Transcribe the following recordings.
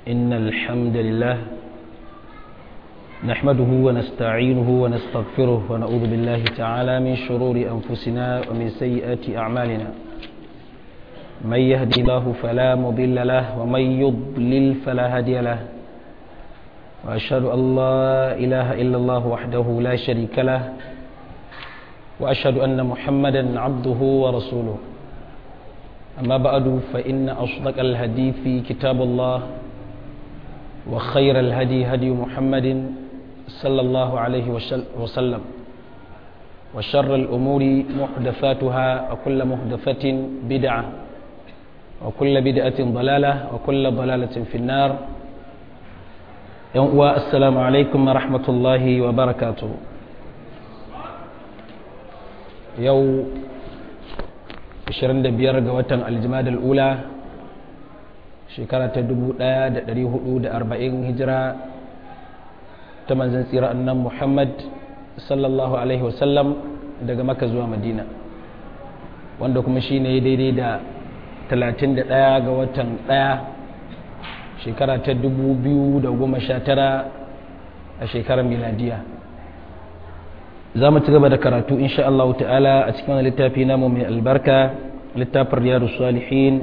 إن الحمد لله نحمده ونستعينه ونستغفره ونعوذ بالله تعالى من شرور أنفسنا ومن سيئات أعمالنا من يهدي الله فلا مضل له ومن يضلل فلا هادي له وأشهد أن لا إله إلا الله وحده لا شريك له وأشهد أن محمدا عبده ورسوله أما بعد فإن أصدق الحديث كتاب الله وخير الهدي هدي محمد صلى الله عليه وسلم وشر الأمور محدثاتها وكل محدثة بدعة وكل بدعة ضلالة وكل ضلالة في النار السلام عليكم ورحمة الله وبركاته يوم 25 ga watan aljimadar ula shekara ta 1440 hijira ta manzan tsira annan muhammad sallallahu alaihi wasallam daga maka zuwa madina wanda kuma shi ne daidai da 31 ga watan 1 shekara ta 2019 a shekarar miladiya za mu ci gaba da karatu insha Allah ta'ala a cikin wani littafi namu mai albarka littafin riyadu salihin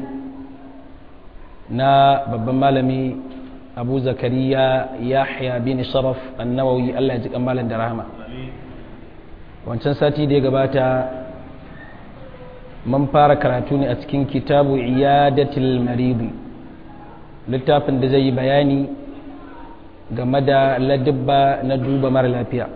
na babban malami abu zakariya yahya bin sharaf annawawi Allah ya ji malam da rahama wancan sati da ya gabata mun fara karatu ne a cikin kitabu iyadatil maridi littafin da zai yi bayani game da ladibba na duba mara lafiya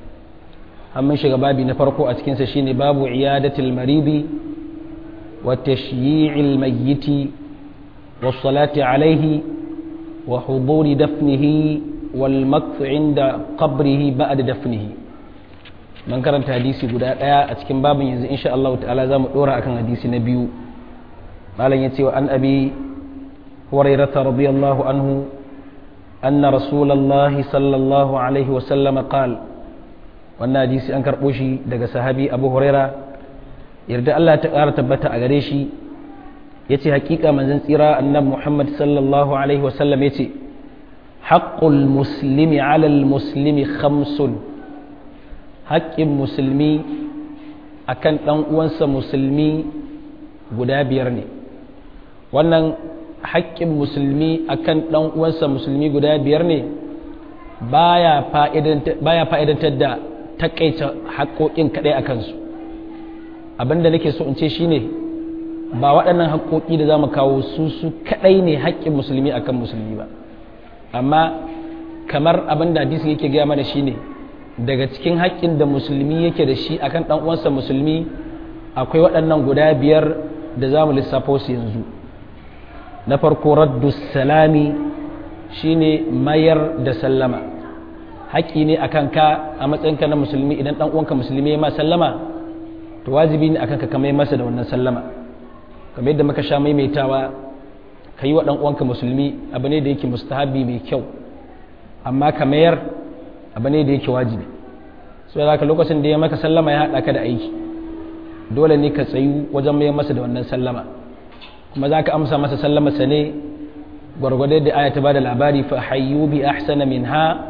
mun shiga babi na farko a cikinsa shine babu iyadatul maridi wa tashyi'il mayyiti wa salati alaihi wa huduri dafnihi wal makth inda qabrihi ba'da dafnihi man karanta hadisi guda daya a cikin babin yanzu insha Allah ta'ala zamu dora akan hadisi na biyu malam yace wa an abi hurairah radiyallahu anhu anna rasulullahi sallallahu alaihi wa sallam qala wannan hadisi an karɓo shi daga sahabi abu huraira yarda Allah ta ƙara tabbata a gare shi ya ce haƙiƙa manzan tsira annabi muhammad sallallahu alaihi wasallam ya ce haƙƙul muslimi alal muslimi khamsun haƙƙin musulmi akan ɗan uwansa musulmi guda biyar ne wannan haƙƙin musulmi akan ɗan uwansa musulmi guda biyar ne baya fa'idantar da takaita haƙoƙin kaɗai a kansu abinda nake so in ce shine ba waɗannan haƙoƙi da za mu kawo su su kaɗai ne haƙƙin musulmi akan musulmi ba amma kamar abinda hadisi yake gaya mana shine daga cikin haƙƙin da musulmi yake da shi akan ɗan uwansa musulmi akwai waɗannan guda biyar da za mu lissafo su yanzu na farko raddu salami shine mayar da sallama haƙƙi ne a kanka a matsayinka na musulmi idan ɗan uwanka musulmi ya ma sallama to wajibi ne a kanka ka mai masa da wannan sallama kamar yadda muka sha maimaitawa ka yi wa ɗan uwanka musulmi abu ne da yake mustahabi mai kyau amma ka mayar abu ne da yake wajibi so da ka lokacin da ya maka sallama ya haɗa ka da aiki dole ne ka tsayu wajen mai masa da wannan sallama kuma za ka amsa masa sallama sa ne gwargwadon da aya ta ba da labari fa hayyu bi ahsana minha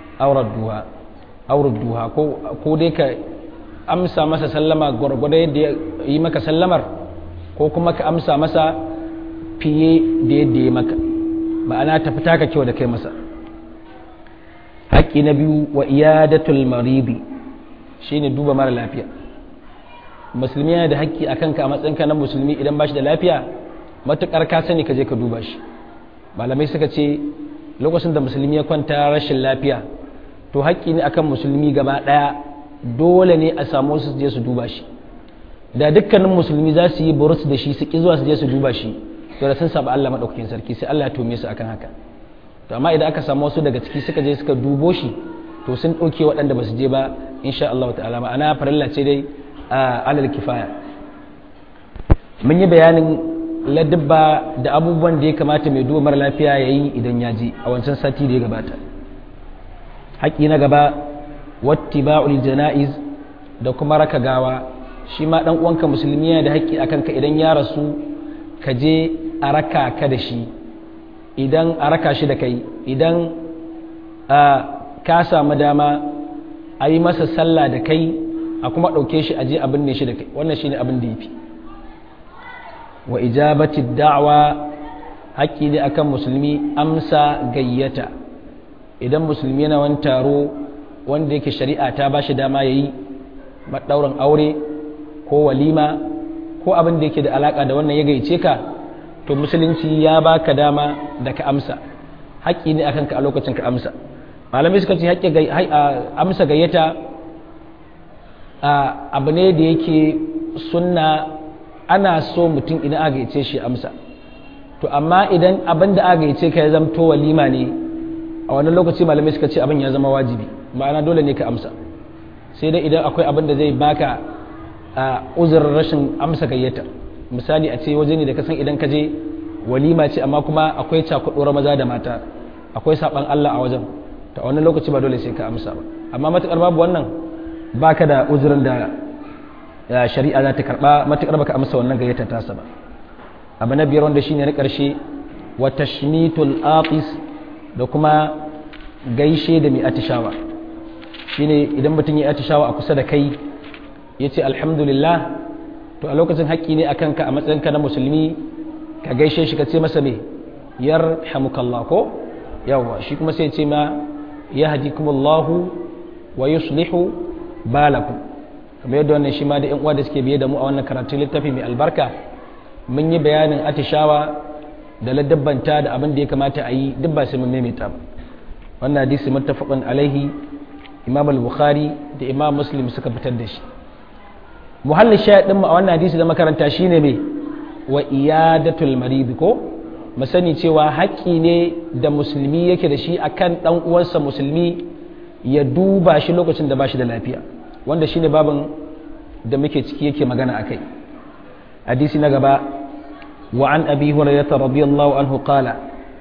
auradduha ko dai ka amsa masa sallama gwargwado yadda ya yi maka sallamar ko kuma ka amsa masa fiye da yadda ya maka ma'ana ta fita ka kyau da kai masa haƙƙi na biyu wa iyadatul maridi shine duba mara lafiya musulmi yana da haƙƙi a kanka a matsayinka na musulmi idan ba shi da lafiya matuƙar ka sani ka je ka duba shi malamai suka ce lokacin da musulmi ya kwanta rashin lafiya to haƙƙi ne akan musulmi gaba ɗaya dole ne a samu su je su duba shi da dukkanin musulmi za su yi burus da shi su ƙi zuwa su je su duba shi to da sun saba Allah maɗaukakin sarki sai Allah ya tome su akan haka to amma idan aka samu wasu daga ciki suka je suka dubo shi to sun ɗauke waɗanda ba su je ba insha Allah ta'ala ma'ana farilla ce dai a alal kifaya mun yi bayanin ladabba da abubuwan da ya kamata mai duba mara lafiya ya yi idan ya ji a wancan sati da ya gabata haƙƙi na gaba wattiba'ul jana'iz da kuma raka gawa shi ma dan uwanka musulmi yana da haƙƙi akan ka idan ya rasu ka je a raka ka da shi idan a raka shi da kai idan ka samu dama a yi masa sallah da kai a kuma ɗauke shi a je abin ne shi da kai wannan shi ne abin da ya fi wa ijabati da'wa haƙƙi ne akan musulmi amsa gayyata idan musulmi yana wani taro wanda yake shari'a ta ba shi dama ya yi maɗaurin aure ko walima ko abin da yake da alaƙa da wannan ya gayyace ka to musulunci ya baka dama da ka amsa haƙƙi ne akan ka a lokacin ka amsa malamai suka ce haƙƙi amsa gayyata abu ne da yake sunna ana so mutum idan aka gayyace shi amsa to amma idan abin da aka gayyace ka ya zamto walima ne a wannan lokaci malamai suka ce abin ya zama wajibi ma'ana dole ne ka amsa sai dai idan akwai abin da zai baka uzurin rashin amsa gayyata misali a ce waje ne da ka san idan ka je walima ce amma kuma akwai cakuɗuwar maza da mata akwai saɓan Allah a wajen ta wannan lokaci ba dole sai ka amsa ba amma matuƙar babu wannan baka da uzurin da shari'a za ta karɓa matuƙar baka amsa wannan gayyata tasa ba abu na biyar wanda shine na ƙarshe wa tashmitul aqis da kuma gaishe da mai atishawa shine idan mutum ya atishawa a kusa da kai ya ce alhamdulillah to a lokacin haƙƙi ne akan ka a matsayinka na musulmi ka gaishe shi ka ce masa me yar hamukallah ko yawa shi kuma sai ce ma ya hadikumullahu wa yuslihu balakum kamar yadda wannan shi ma da yan uwa da suke biye da mu a wannan karatun littafi mai albarka mun yi bayanin atishawa da ladabbanta da abin da ya kamata a yi duk ba sai mun maimaita ba wannan hadisi muttafaqun alaihi imam al-bukhari da imam muslim suka fitar da shi muhallin shayar din mu a wannan hadisi da makaranta shine me wa iyadatul marid ko mu sani cewa haƙƙi ne da musulmi yake da shi akan dan uwansa musulmi ya duba shi lokacin da ba shi da lafiya wanda shine babin da muke ciki yake magana akai hadisi na gaba wa an abi hurairah radiyallahu anhu qala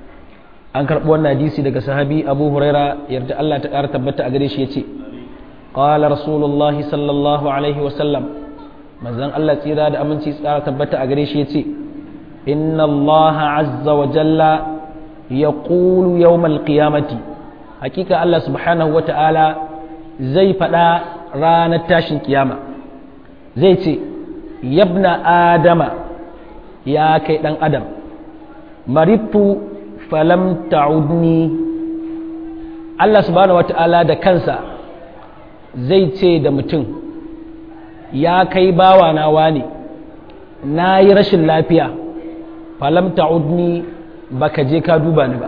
an karɓi wannan hadisi daga sahabi abu huraira yarda Allah ta ƙara tabbata a gare shi ya ce ƙwala rasulullahi sallallahu alaihi wasallam manzan Allah tsira da aminci tsara tabbata a gare shi ya ce inna Allah azza wa jalla ya ƙulu yawmal qiyamati hakika Allah subhanahu wa ta'ala zai faɗa ranar tashin kiyama zai ce yabna adama ya kai ɗan adam maritu falam ta'udni Allah subhanahu wata'ala da kansa zai ce da mutum ya kai bawa na wani na yi rashin lafiya falam ta'udni baka je ka duba ni ba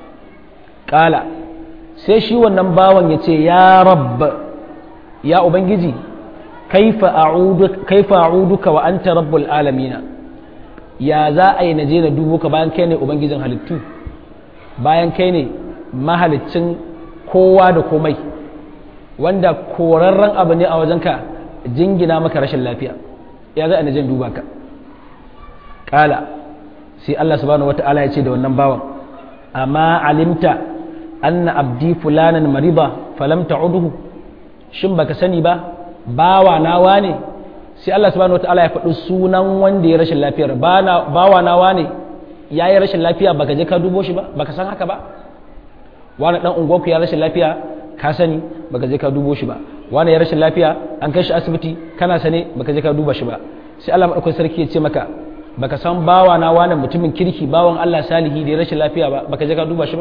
ƙala sai shi wannan bawan ya ce ya rabba ya ubangiji kaifa a'uduka wa anta rabbul alamina ya za a yi na je na dubo ka bayan kai ne ubangijin halittu bayan kai ne mahalicin kowa da komai wanda korarren abu ne a wajenka jingina maka rashin lafiya ya za a na je duba ka kala sai Allah subhanahu wata'ala ya ce da wannan bawan amma alimta anna abdi fulanan mariba falam ta'uduhu shin baka sani ba bawa nawa ne sai Allah subhanahu wataala ya faɗi sunan wanda ya rashin lafiyar bawa nawa ne ya yi rashin lafiya baka je ka dubo shi ba baka san haka ba wani dan unguwarku ya rashin lafiya ka sani baka je ka dubo shi ba wani ya rashin lafiya an kai shi asibiti kana sane baka je ka duba shi ba sai Allah madaukakin sarki ya ce maka baka san bawa na wani mutumin kirki bawan Allah salihi da ya rashin lafiya ba baka je ka duba shi ba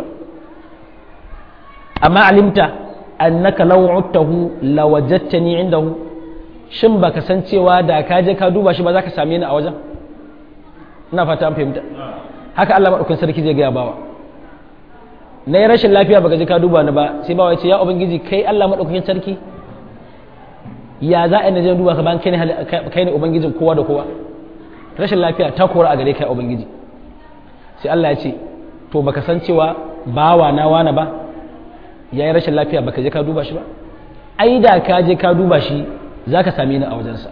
amma alimta annaka law uttahu lawajadtani indahu shin baka san cewa da ka je ka duba shi ba za ka same ni a wajen ina fata an fahimta haka Allah maɗaukin sarki zai gaya bawa na yi rashin lafiya baka je ka duba ni ba sai bawa ya ce ya ubangiji kai Allah maɗaukakin sarki ya za a yi na je duba ka bayan kai ne ubangijin kowa da kowa rashin lafiya ta kora a gare kai ubangiji sai Allah ya ce to baka san cewa bawa na wana ba ya yi rashin lafiya baka je ka duba shi ba ai da ka je ka duba shi za ka same ni a wajensa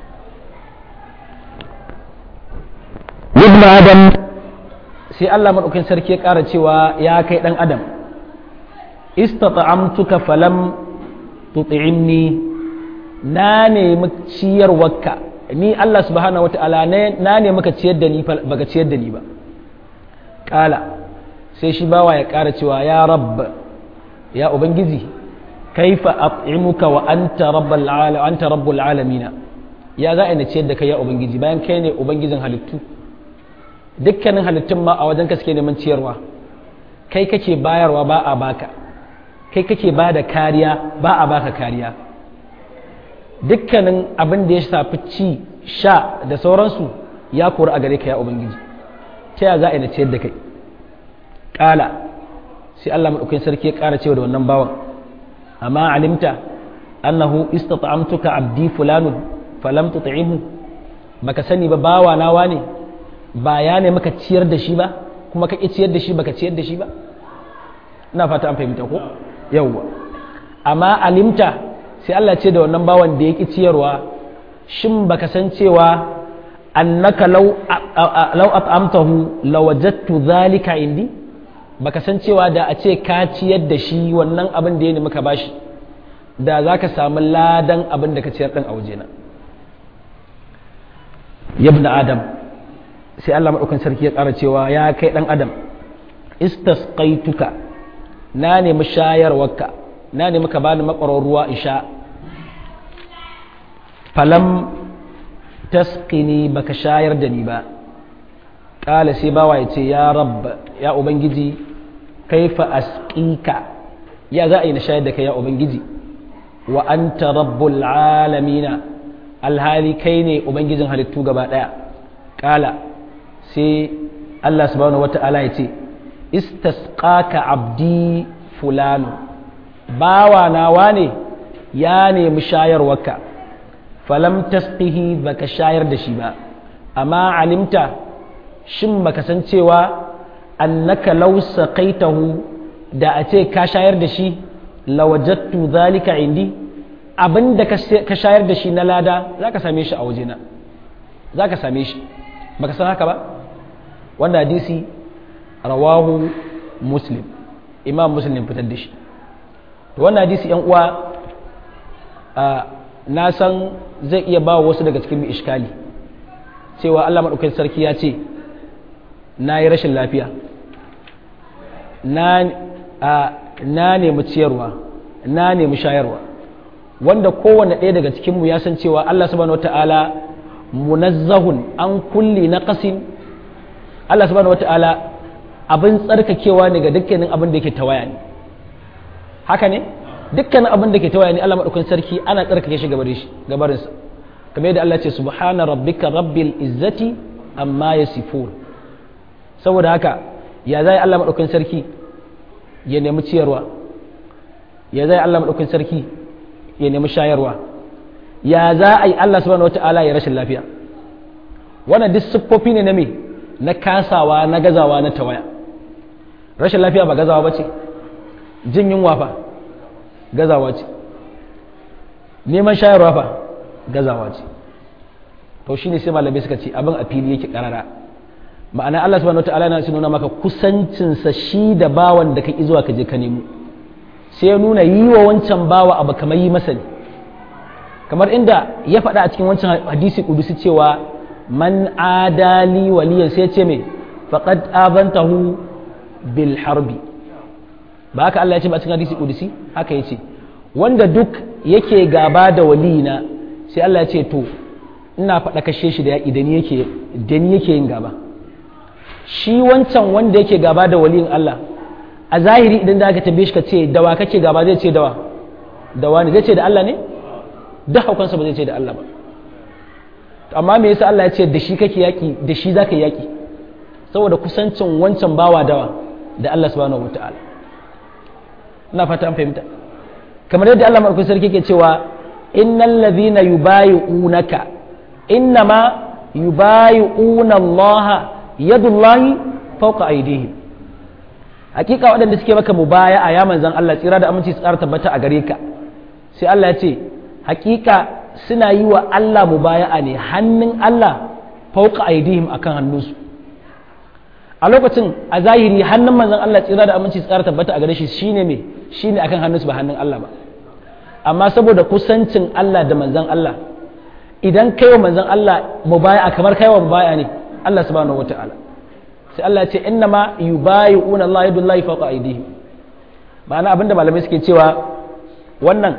ibn adam sai Allah maɗaukin sarki ya ƙara cewa ya kai ɗan adam istata'amtuka falam tuti'imni na nemi ciyarwarka ni Allah subhanahu wata'ala na nemi ka ciyar da ni baka ciyar da ni ba ƙala sai shi bawa ya ƙara cewa ya rabb ya ubangiji kaifa at'imuka wa anta rabbul alamin anta rabbul alamin ya za a ina ciyar da kai ya ubangiji bayan kai ne ubangijin halittu dukkanin halittun ma a wajen ka suke neman ciyarwa kai kake bayarwa ba a baka kai kake ba da kariya ba a baka kariya dukkanin abin da ya shafi ci sha da sauransu ya kori a gare ka ya ubangiji ta ya za a ina ciyar da kai ƙala sai Allah maɗaukin sarki ya ƙara cewa da wannan bawan amma alimta annahu istata'amtuka abdi fulanun falam tut'imhu baka sani ba bawa nawa ne ba ya ne maka ciyar da shi ba kuma ka ciyar da shi baka ciyar da shi ba ina fata an fahimta ko yawwa amma alimta sai Allah ce da wannan bawan da ya ki ciyarwa shin baka san cewa annaka law law at'amtahu lawajadtu dhalika indi baka san cewa da a ce ka ciyar da shi wannan abin da ya nemi ka bashi da za ka samu ladan abin da ka ciyar ɗin a wajena yabna adam sai Allah maɗaukan sarki ya ƙara cewa ya kai ɗan adam istasqaituka na nemi shayarwarka na nemi ka bani makwarar ruwa in sha falam tasqini baka shayar da ni ba ƙala sai bawa ya ce ya rabb ya ubangiji kaifa asqika ya za a yi na shayar da kai ya ubangiji wa anta rabbul alamina alhali kai ne ubangijin halittu gaba daya kala sai Allah subhanahu wata'ala ya ce istasqaka abdi fulanu bawa nawa ne ya nemi shayarwarka falam tasqihi baka shayar da shi ba amma alimta shin baka san cewa annaka law saqaitahu da a ce ka shayar da shi lawajattu zalika indi abinda ka shayar da shi na lada za ka same shi a wajena za ka same shi baka san haka ba wanda hadisi rawahu muslim imam muslim fitar da shi to wannan hadisi yan uwa na san zai iya ba wasu daga cikin iskali cewa Allah maɗaukakin sarki ya ce na yi rashin lafiya na nemi ciyarwa na nemi shayarwa wanda kowane ɗaya daga cikinmu ya san cewa Allah subhanahu wata'ala munazzahun an kulli na ƙasin Allah subhanahu wata'ala abin tsarkakewa ne ga dukkanin abin da ke tawaya ne haka ne dukkanin abin da ke tawaya ne Allah maɗaukan sarki ana tsarkake shi gabarinsa kamar yadda Allah ce subhana rabbika rabbil izzati amma yasifun saboda haka ya zai Allah maɗaukan sarki ya nemi ciyarwa ya zai Allah maɗaukin sarki ya nemi shayarwa ya za a yi Allah subhanahu wata'ala ya rashin lafiya wannan duk siffofi ne na me na kasawa na gazawa na tawaya rashin lafiya ba gazawa ba ce jin yunwa fa gazawa ce neman shayarwa fa gazawa ce to shine sai malamai suka ce abin a fili yake karara ma'ana Allah subhanahu wata'ala yana nuna maka kusancinsa shi da bawan da ka ki zuwa ka je ka nemo sai ya nuna yi wa wancan bawa abu kamar yi masa ne kamar inda ya faɗa a cikin wancan hadisi kudusi cewa man adali waliyan sai ce mai faqad abantahu bil harbi ba haka Allah ya ce ba a cikin hadisi kudusi haka ya ce wanda duk yake gaba da waliyina sai Allah ya ce to ina faɗa kashe shi da yaƙi da ni yake yin gaba shi wancan wanda yake gaba da waliyin Allah a zahiri idan da aka tambaye shi ka ce dawa kake gaba zai ce dawa dawa ne zai ce da Allah ne duk haukansa ba zai ce da Allah ba amma me yasa Allah ya ce da shi kake yaki da shi zaka yaki saboda kusancin wancan bawa dawa da Allah subhanahu wataala ina fata an fahimta kamar yadda Allah madaukakin sarki ke cewa innal ladhina yubayi'unaka innama yubayi'una Allah yadullahi fawqa aydihim hakika waɗanda suke maka mubaya a ya manzan Allah tsira da aminci su ƙara tabbata a gare ka sai Allah ya ce hakika suna yi wa Allah mubaya'a ne hannun Allah fauka aidihim akan hannunsu a lokacin a zahiri hannun manzan Allah tsira da aminci su ƙara tabbata a gare shi shine me shine akan hannunsu ba hannun Allah ba amma saboda kusancin Allah da manzan Allah idan kai wa manzan Allah mubaya'a kamar kai wa mubaya'a ne Allah subhanahu wataala sai Allah ya ce inna ma yubayi'una Allah yadullahi fawqa aydihim ma'ana abinda malamai suke cewa wannan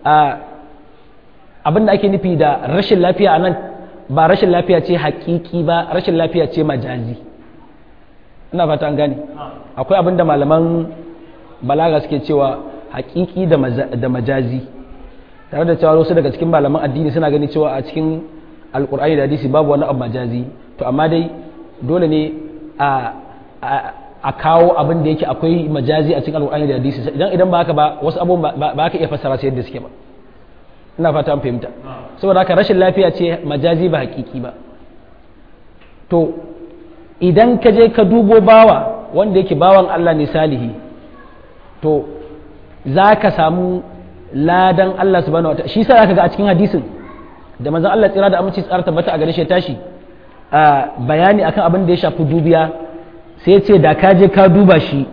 abinda ake nufi da rashin lafiya a nan ba rashin lafiya ce hakiki ba rashin lafiya ce majazi ina fata an gane akwai abinda malaman balaga suke cewa hakiki da majazi tare da cewa wasu daga cikin malaman addini suna gani cewa a cikin alkur'ani da hadisi babu wani abu majazi to amma dai dole ne a kawo abin da yake akwai majazi a cikin alkur'ani da hadisi idan idan ba haka ba wasu abubuwan ba ka iya fassara su yadda suke ba ina fata an fahimta saboda haka rashin lafiya ce majazi ba hakiki ba to idan ka je ka dubo bawa wanda yake bawan Allah ne salihi to za ka samu ladan Allah subhanahu wa ta'ala shi sa zaka ga a cikin hadisin da manzon Allah tsira da aminci tsara tabbata a gare shi tashi a bayani akan abin da ya shafi dubiya sai ce da ka je ka duba shi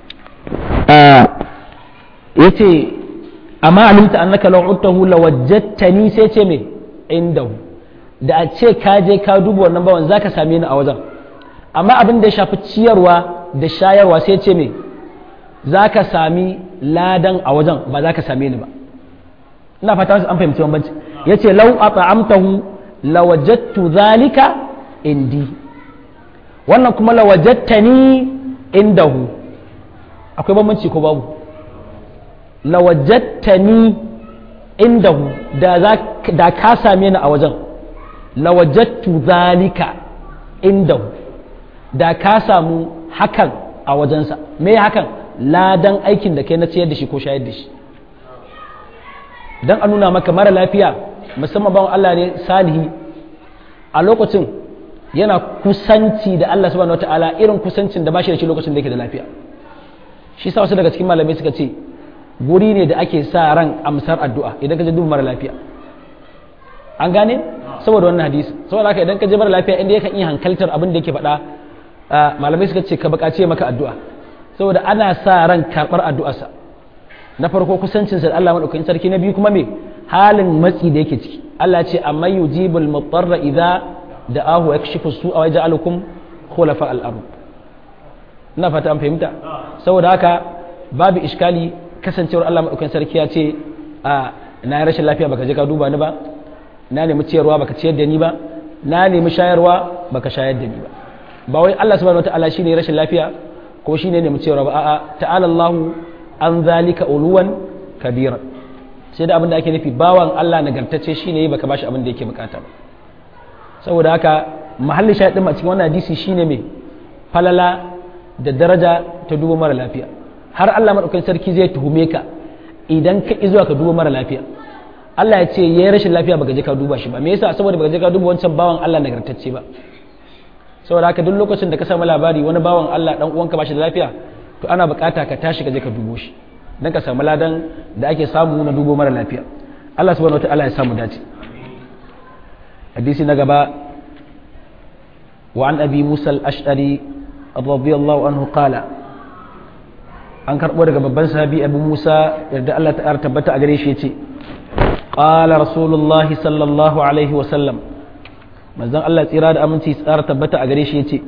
yace amma alimta annaka law uttahu lawajjatani sai ce me indahu da a ce ka je ka duba wannan bawan zaka same ni a wajen amma abin da ya shafi ciyarwa da shayarwa sai ce me zaka sami ladan a wajen ba zaka same ni ba ina fata an fahimci bambanci yace law at'amtahu lawajadtu zalika indi wannan kuma lawajadtani indahu akwai bambanci ko babu lawajadtani indahu da za da ka same ni a wajen lawajadtu zalika indahu da ka samu hakan a wajensa me hakan ladan aikin da kai na ciyar da shi ko shayar da shi don a nuna maka mara lafiya musamman bawan Allah ne salihi a lokacin yana kusanci da Allah subhanahu wataala irin kusancin da bashi da shi lokacin da yake da lafiya shi sa wasu daga cikin malamai suka ce guri ne da ake sa ran amsar addu'a idan ka je duba mara lafiya an gane saboda wannan hadisi saboda haka idan ka je mara lafiya inda yakan iya hankaltar abin da yake faɗa malamai suka ce ka buƙace maka addu'a saboda ana sa ran karɓar addu'arsa na farko kusancinsa da Allah maɗaukakin sarki na biyu kuma me halin matsi da yake ciki Allah ce amma yujibul mutarra idza da'ahu yakshifu su'a wa yaj'alukum khulafa al-ard ina fata an fahimta saboda haka babu iskali kasancewar Allah maɗaukakin sarki ya ce a na yi rashin lafiya baka je ka duba ni ba na nemi ciyarwa baka ciyar da ni ba na nemi shayarwa baka shayar da ni ba ba wai Allah subhanahu wataala shine rashin lafiya ko shine nemi ciyarwa ba a'a ta'ala Allahu an zalika uluwan kabira sai da abin da ake nufi bawan Allah nagartacce shine baka bashi abin da yake bukata ba saboda haka mahallin shahidin a cikin wannan hadisi shine mai falala da daraja ta duba mara lafiya har Allah madaukakin sarki zai tuhume ka idan ka ki zuwa ka duba mara lafiya Allah ya ce yayi rashin lafiya baka je ka duba shi ba me yasa saboda baka je ka duba wancan bawan Allah nagartacce ba saboda haka duk lokacin da ka samu labari wani bawan Allah dan uwanka ba shi da lafiya to ana bukata ka tashi ka je ka dubo shi dan ka samu ladan da ake samu na dubo mara lafiya Allah subhanahu wataala ya samu dace hadisi na gaba wa an abi musa al-ash'ari radiyallahu anhu qala an karbo daga babban sahabi abu musa yadda Allah ta tabbata a gare shi yace qala rasulullahi sallallahu alaihi wa sallam manzon Allah tsira da aminci tsara tabbata a gare shi yace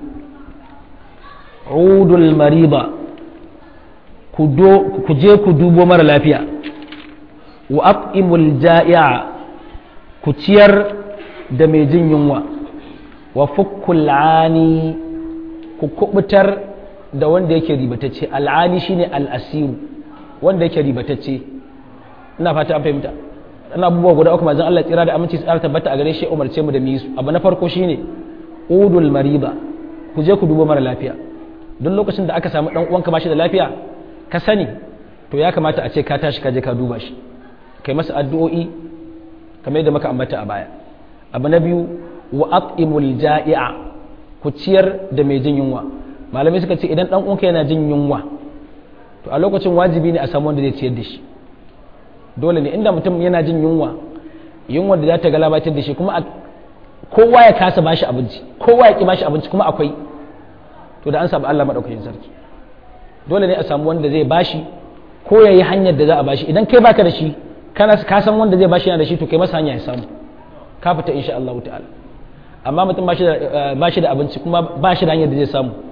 udul mariba ku je ku dubo mara lafiya wa at'imul ja'i'a ku ciyar da mai jin yunwa wa fukkul ani ku kubutar da wanda yake ribatacce al'ani shine al'asiru wanda yake ribatacce ina fata an fahimta ana abubuwa guda uku manzon Allah tsira da aminci tsara tabbata a gare shi umarce mu da mu su abu na farko shine udul mariba ku je ku dubo mara lafiya duk lokacin da aka samu dan uwanka bashi da lafiya ka sani to ya kamata a ce ka tashi ka je ka duba shi kai masa addu'o'i kamar yadda muka ambata a baya abu na biyu wa at'imul ja'i'a ku ciyar da mai jin yunwa malamai suka ce idan dan uwanka yana jin yunwa to a lokacin wajibi ne a samu wanda zai ciyar da shi dole ne inda mutum yana jin yunwa yunwa da za ta galabatar da shi kuma kowa ya kasa bashi abinci kowa ya ki bashi abinci kuma akwai to da an samu Allah madaukakin sarki dole ne a samu wanda zai bashi ko ya yi hanyar da za a bashi idan kai baka da shi kana ka san wanda zai bashi yana da shi to kai masa hanya ya samu ka fita insha Allah ta'ala amma mutum bashi da bashi da abinci kuma bashi da hanyar da zai samu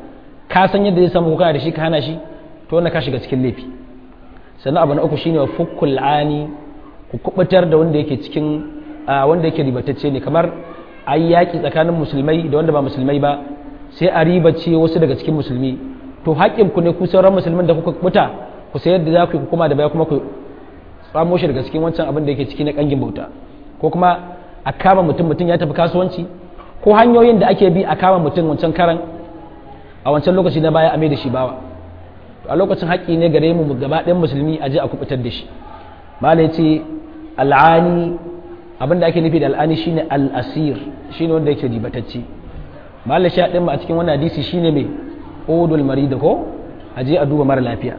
ka san yadda zai samu ko kana da shi ka hana shi to wannan ka shiga cikin laifi sannan abu na uku shine wa fukkul ani ku kubutar da wanda yake cikin wanda yake ribatacce ne kamar ayi yaki tsakanin musulmai da wanda ba musulmai ba sai a ribace wasu daga cikin musulmi to haƙƙin ku ne ku sauran musulmin da kuka kubuta ku sai yadda za ku yi kuma da baya kuma ku tsamo shi daga cikin wancan abin da yake ciki na kangin bauta ko kuma a kama mutum mutum ya tafi kasuwanci ko hanyoyin da ake bi a kama mutum wancan karan a wancan lokaci na baya a mai da shi bawa a lokacin haƙƙi ne gare mu gaba ɗayan musulmi a je a kubutar da shi mala ce al'ani abin da ake nufi da al'ani shine al'asir shine wanda yake ribatacce mala sha ɗin a cikin wannan hadisi shine mai odul marida ko a je a duba mara lafiya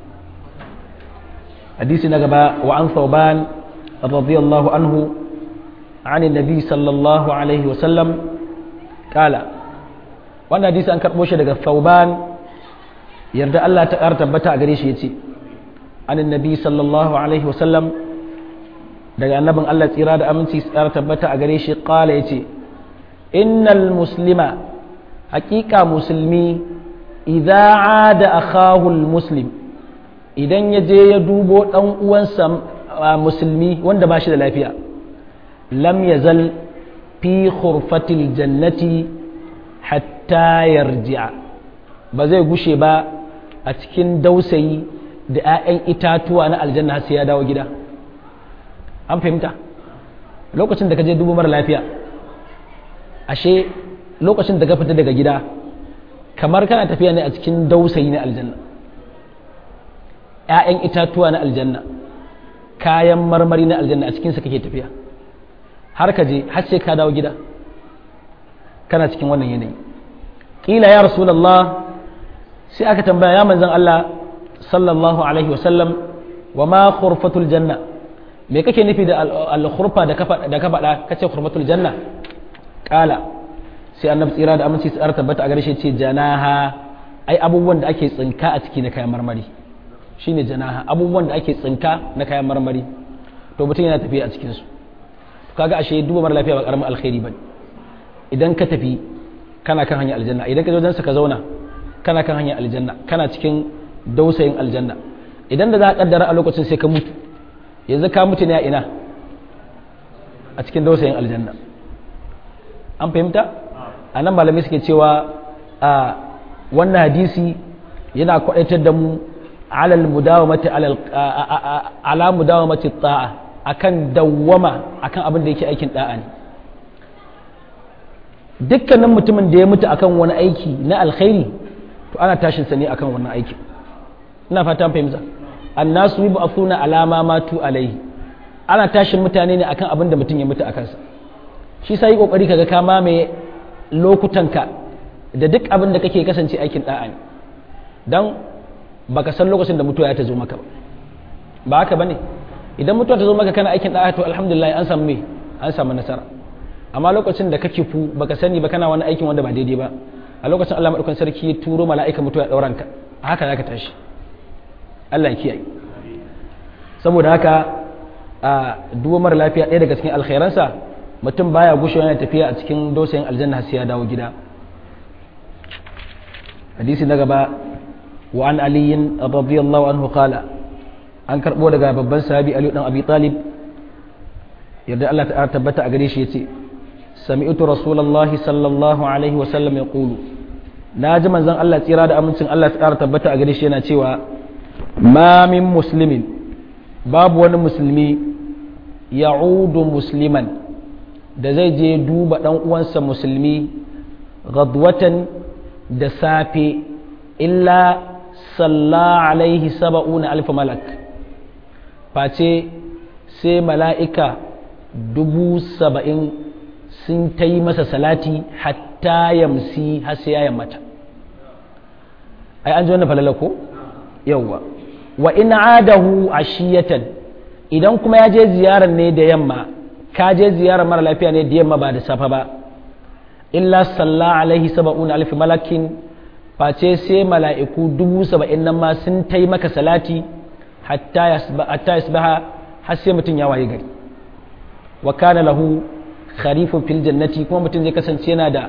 hadisi na gaba wa an thawban radiyallahu anhu عن النبي صلى الله عليه وسلم قال wannan hadisi an karɓo shi daga Thauban yarda Allah ta ƙara tabbata a gare shi yace an annabi sallallahu alaihi wasallam daga annabin Allah tsira da aminci tsara tabbata a gare shi qala yace innal muslima haƙiƙa musulmi idza ada akahu muslim idan ya je ya dubo dan uwansa musulmi wanda ba shi da lafiya lam yazal fi khurfatil jannati hatta yarji'a ba zai gushe ba a cikin dausayi da 'ya'yan itatuwa na aljanna har sai ya dawo gida an fahimta lokacin da ka je dubu mara lafiya ashe lokacin da ka fita daga gida kamar kana tafiya ne a cikin dausayi na aljanna 'ya'yan itatuwa na aljanna kayan marmari na aljanna a cikinsa kake tafiya har ka je har sai ka dawo gida kana cikin wannan yanayi ƙila ya rasulallah sai aka tambaya ya manzan Allah sallallahu alaihi wasallam wa ma khurfatul janna me kake nufi da al-khurfa da ka faɗa kace khurfatul janna ƙala sai annabi tsira da aminci tsara tabbata a garshe ce janaha ai abubuwan da ake tsinka a ciki na kayan marmari shine janaha abubuwan da ake tsinka na kayan marmari to mutum yana tafiya a cikin su kaga ashe duba mara lafiya ba karamin alkhairi bane idan ka tafi kana kan hanyar aljanna idan ka je wajensa ka zauna kana kan hanyar aljanna kana cikin dausayin aljanna idan da za a kaddara a lokacin sai ka mutu yanzu ka mutu ne a ina a cikin dausayin aljanna an fahimta a nan malamai suke cewa a wannan hadisi yana kwadaitar da mu alal mudawamati ala mudawamati ta'a akan dawwama akan abin da yake aikin da'a ne dukkanin mutumin da ya mutu akan wani aiki na alkhairi to ana tashin sa ne akan wannan aikin ina fata fahimta annasu yi ba'athuna alama matu alaihi ana tashin mutane ne akan abin da mutum ya mutu a kansa shi sai yi kokari kaga ka mamaye lokutanka da duk abin da kake kasance aikin da'a ne dan baka san lokacin da mutuwa ya ta zo maka ba ba haka bane idan mutuwa ta zo maka kana aikin da'a to alhamdulillah an samu me an samu nasara amma lokacin da kake fu baka sani ba kana wani aikin wanda ba daidai ba a lokacin Allah madaukakin sarki ya turo mala'ika mutuwa ya dauran ka haka zaka tashi Allah ya kiyaye saboda haka a duwa mara lafiya ɗaya daga cikin alkhairansa mutum baya gushewa yana tafiya a cikin dosayin aljanna sai ya dawo gida hadisi na gaba wa an aliyin radiyallahu anhu qala an karbo daga babban sahabi ali dan abi talib yadda Allah ta tabbata a gare shi yace sami'tu rasulullahi sallallahu alaihi wa sallam yaqulu naji manzon Allah tsira da amincin Allah ta tabbata a gare shi yana cewa ma min muslimin babu wani musulmi ya'udu musliman da zai je duba dan uwansa musulmi gadwatan da safe illa salla alaihi saba'una alfa malak face sai mala'ika dubu saba'in sun ta yi masa salati hatta yamsi har sai ya yammata ai an ji wannan falala ko yawwa wa in adahu ashiyatan idan kuma ya je ziyarar ne da yamma ka je ziyarar mara lafiya ne da yamma ba da safa ba illa salla alaihi saba'un alf malakin face sai mala'iku dubu saba'in nan ma sun ta yi maka salati hatta yasbaha har sai mutum ya waye gari wa kana lahu kharifun fil jannati kuma mutum zai kasance yana da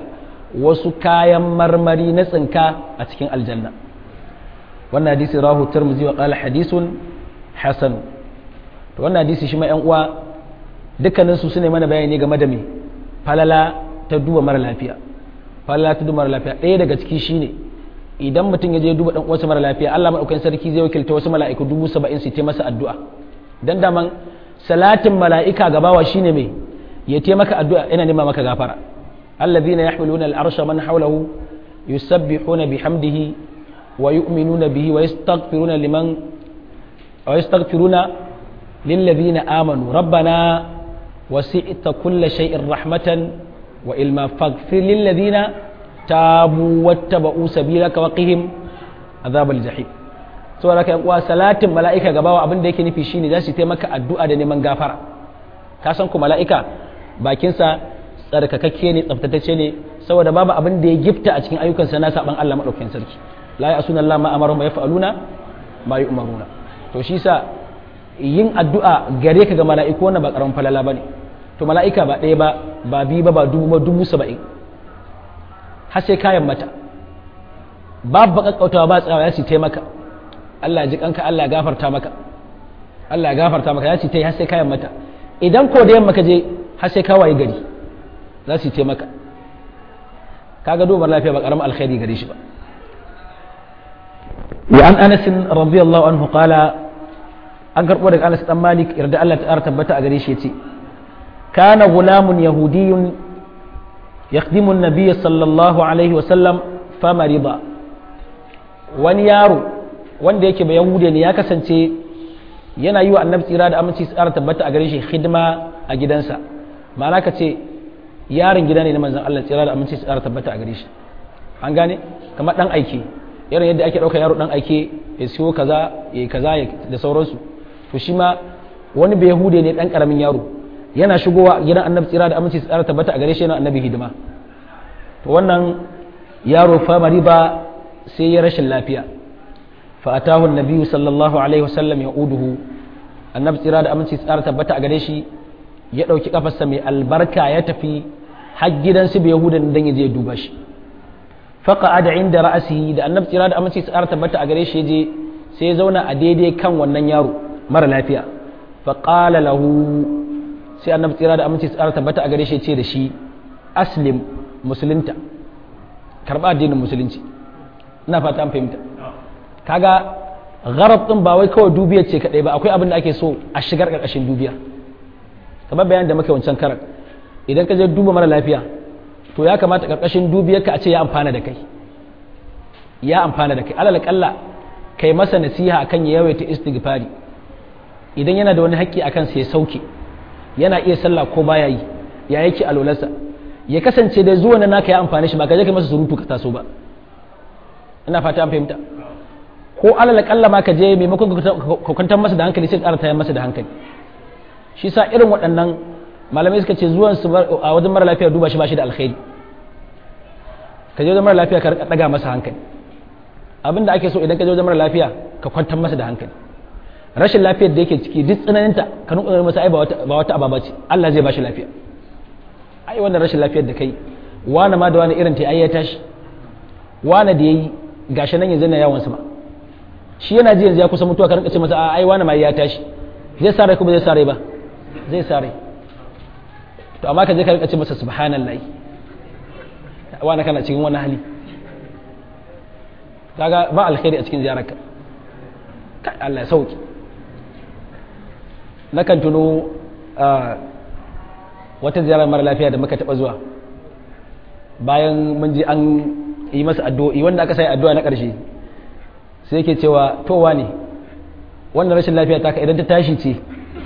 wasu kayan marmari na tsinka a cikin aljanna wannan hadisi rahu tirmidhi wa qala hadisun hasan to wannan hadisi shi ma yan uwa dukkanin su sune mana bayani game da me falala ta duba mara lafiya falala ta duba mara lafiya ɗaya daga ciki shine idan mutum ya je duba dan uwansa mara lafiya Allah madaukakin sarki zai wakilta wasu mala'iku dubu saba'in su masa addu'a dan daman salatin mala'ika gabawa shine me ya taimaka addu'a ina nema maka gafara الذين يحملون العرش من حوله يسبحون بحمده ويؤمنون به ويستغفرون لمن ويستغفرون للذين آمنوا ربنا وسعت كل شيء رحمة وإلما فاغفر للذين تابوا واتبعوا سبيلك وقهم عذاب الجحيم saboda haka uwa salatin mala'ika gabawa abin da yake nufi shine za su taimaka addu'a da neman gafara ka san ku mala'ika bakinsa tsarkakakke ne tsaftatacce ne saboda babu abin da ya gifta a cikin ayyukansa na saban Allah madaukakin sarki la ya asuna Allah ma amaru ma yaf'aluna ma yu'maruna to shi sa yin addu'a gare ka ga mala'iku wannan ba karamin falala bane to mala'ika ba ɗaya ba ba biyu ba ba dubu ba dubu saba'in har sai kayan mata babu kakkautawa ba tsawa ya ci taimaka Allah ya ji kanka Allah ya gafarta maka Allah ya gafarta maka ya ci tai har sai kayan mata idan ko da yamma ka je har sai ka waye gari za su yi taimaka kaga dubar lafiya ba karamin alkhairi gare shi ba wa an anas radiyallahu anhu qala an karbo daga anas dan malik yarda Allah ta tabbata a gare shi yace kana gulamun yahudiyyun yakhdimu an-nabiy sallallahu alaihi wa sallam famarida wani yaro wanda yake ba yahude ne ya kasance yana yi wa annabi tsira da aminci tsara tabbata a gare shi hidima a gidansa ma'ana ka ce yaron gida ne na manzan Allah tsira da aminci tsara tabbata a gare shi an gane kamar dan aike irin yadda ake ɗauka yaro dan aike ya siyo kaza ya yi kaza da sauransu to shi ma wani bai yahude ne dan karamin yaro yana shigowa gidan annabi tsira da aminci tsara tabbata a gare shi yana annabi hidima to wannan yaro fa mariba sai ya rashin lafiya fa atahu annabi sallallahu alaihi wasallam ya uduhu annabi tsira da aminci tsara tabbata a gare shi ya ɗauki kafarsa mai albarka ya tafi har gidansu bai yahudan dan ya je duba shi faqa ada inda ra'asihi da annabi tsira da aminci tsara tabbata a gare shi je sai ya zauna a daidai kan wannan yaro mara lafiya fa qala lahu sai annabi tsira da aminci tsara tabbata a gare shi ce da shi aslim musulunta karba addinin musulunci ina fata an fahimta kaga gharab din ba wai kawai dubiyar ce kadai ba akwai abin da ake so a shigar karkashin dubiyar kamar bayan da muka wancan karar idan ka je duba mara lafiya to ya kamata karkashin dubiyarka a ce ya amfana da kai ya amfana da kai alal kalla kai masa nasiha akan ya yawaita istighfari idan yana da wani haƙƙi akan sa ya sauke yana iya sallah ko baya yi ya yake alolarsa ya kasance da zuwa na naka ya amfani shi ba ka je kai masa surutu ka taso ba ina fata an fahimta ko alal kalla ma ka je maimakon ka kwantar masa da hankali sai ƙara tayar masa da hankali shi sa irin waɗannan malamai suka ce zuwan su a wajen mara lafiya duba shi ba shi da alkhairi ka je wajen mara lafiya ka ɗaga masa hankali abin da ake so idan ka je wajen mara lafiya ka kwantar masa da hankali rashin lafiyar da yake ciki duk tsananinta ka nuna masa ai ba wata ababa ce Allah zai ba shi lafiya ai wannan rashin lafiyar da kai wani ma da wani irin ta ai ya tashi wani da yayi gashi nan yanzu na yawon sama shi yana ji yanzu ya kusa mutuwa ka rinka ce masa ai wani ma ya tashi zai sa rai ko ba zai sa rai ba zai sa rai to amma ka je ka rika ce masa subhanallahi wani kana cikin wani hali kaga ba alkhairi a cikin ziyararka kai Allah ya sauki nakan tuno wata ziyarar mara lafiya da muka taba zuwa bayan mun ji an yi masa addu'o'i wanda aka sai addu'a na ƙarshe sai yake cewa towa ne wannan rashin lafiya ta ka idan ta tashi ce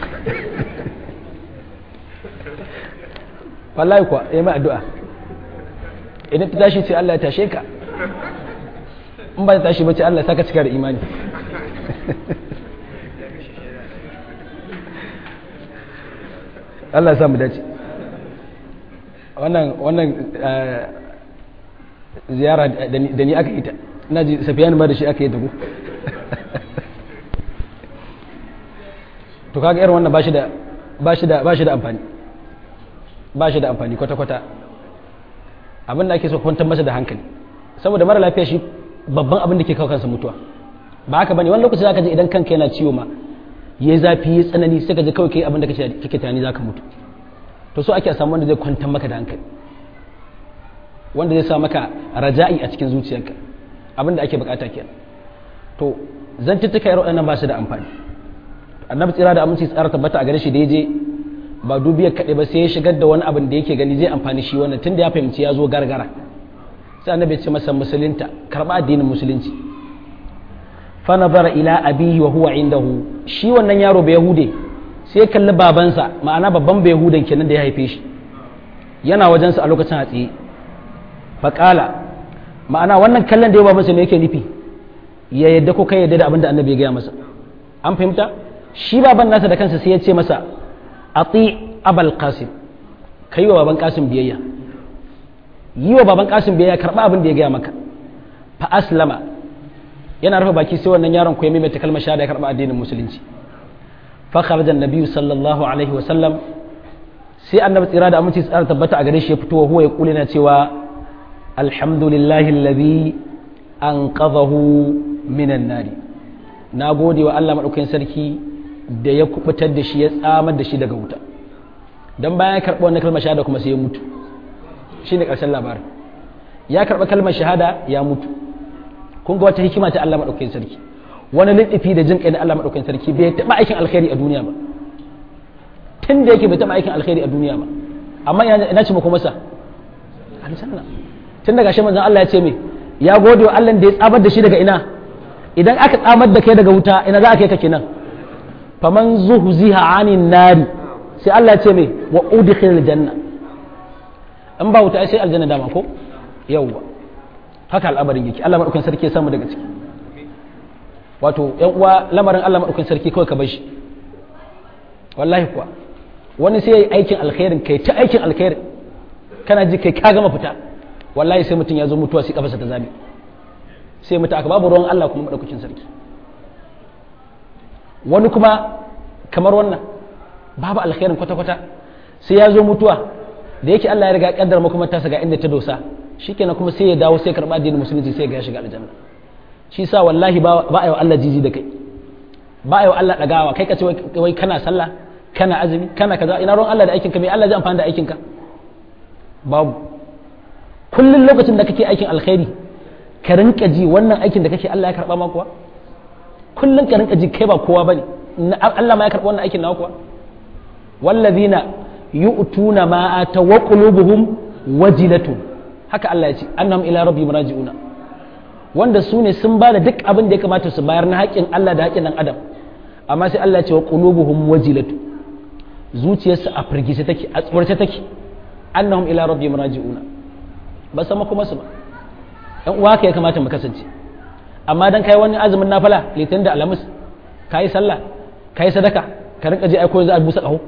wallahi kuwa ya mai addu'a idan ta tashi ce Allah ya tashe ka in ba ta tashi ba ce Allah ya saka cika da imani Allah ya samu dace wannan wannan ziyara da ni aka yi ta ina ji safiyan ma da shi aka yi ta ku to kaga irin wannan bashi da bashi da bashi da amfani bashi da amfani kwata kwata abin da ake so kwantar masa da hankali saboda mara lafiya shi babban abin da ke kawo kansa mutuwa ba haka bane wani lokaci zaka ji idan kanka yana ciwo ma yayi zafi yayi tsanani sai ka ji kawai kai abin da kake kake tunani zaka mutu to so ake a samu wanda zai kwantar maka da hankali wanda zai sa maka raja'i a cikin zuciyarka abin da ake bukata kenan to zantuttuka irin waɗannan ba su da amfani annabi tsira da aminci tsara tabbata a gare shi da ya je ba dubiyar kaɗai ba sai ya shigar da wani abin da yake gani zai amfani shi wannan tunda ya fahimci ya zo gargara sai annabi ya ce masa musulunta karɓa addinin musulunci fa nazara ila abihi wa huwa indahu shi wannan yaro bai yahude sai ya kalli babansa ma'ana babban bai yahudan kenan da ya haife shi yana wajensa a lokacin a tsaye faƙala ma'ana wannan kallon da ya babansa me yake nufi ya yadda ko kai yadda da abin da annabi ya gaya masa an fahimta shi baban nasa da kansa sai ya ce masa ati abal qasim kai wa baban qasim biyayya yi wa baban qasim biyayya karba abin da ya gaya maka fa aslama yana rufe baki sai wannan yaron ko ya maimaita kalmar shahada ya karba addinin musulunci fa kharaja annabi sallallahu alaihi wa sallam sai annabi tsira da aminci tsara tabbata a gare shi ya fito wa huwa ya kule na cewa alhamdulillahi alladhi anqadhahu minan nari na gode wa Allah madaukakin sarki da ya kubutar da shi ya tsamar da shi daga wuta dan bayan ya karɓi wannan kalmar shahada kuma sai ya mutu shine ƙarshen labarin ya karɓi kalmar shahada ya mutu kun ga wata hikima ta Allah madaukakin sarki wani liɗifi da jin kai na Allah madaukakin sarki bai taɓa aikin alkhairi a duniya ba tun da yake bai taɓa aikin alkhairi a duniya ba amma ina ce muku masa aljanna tun daga shi manzon Allah ya ce me ya gode wa Allah da ya tsamar da shi daga ina idan aka tsamar da kai daga wuta ina za a kai ka kenan faman zuhziha anin nari sai Allah ya ce me wa udkhil janna in ba wuta sai aljanna dama ko yawwa haka al'amarin yake Allah madaukakin sarki ya samu daga ciki wato yan uwa lamarin Allah madaukakin sarki kawai ka bar shi wallahi kuwa wani sai yayi aikin alkhairin kai ta aikin alkhairin kana ji kai ka gama fita wallahi sai mutum ya zo mutuwa sai kafarsa ta zabe sai mutu aka babu ruwan Allah kuma madaukakin sarki wani kuma kamar wannan babu alkhairin kwata-kwata sai ya zo mutuwa da yake Allah ya riga kaddara kuma ta ga inda ta dosa shikenan kuma sai ya dawo sai karba addinin musulunci sai ya shiga aljanna shi sa wallahi ba a yi wa Allah jiji da kai ba a yi wa Allah dagawa kai ka ce wai kana sallah kana azumi kana kaza ina ruwan Allah da aikinka me Allah zai amfani da aikinka babu kullum lokacin da kake aikin alkhairi ka rinka ji wannan aikin da kake Allah ya karba ma kuwa kullum ka rinka ji kai ba kowa bane Allah ma ya karba wannan aikin nawa kuwa wallazina yu'tuna ma ata wa qulubuhum wajilatun haka Allah ya ce annahum ila rabbihim raji'una wanda su ne sun bada duk abin da ya kamata su bayar na haƙƙin Allah da haƙƙin dan adam amma sai Allah ya ce wa qulubuhum wajilatu zuciyarsu a firgice take a tsorce take annahum ila rabbihim raji'una ba sama kuma su ba ɗan uwa ka ya kamata mu kasance amma dan kai wani azumin nafila litinin da alhamis kai sallah kai sadaka ka rinka je aiko za a busa ƙaho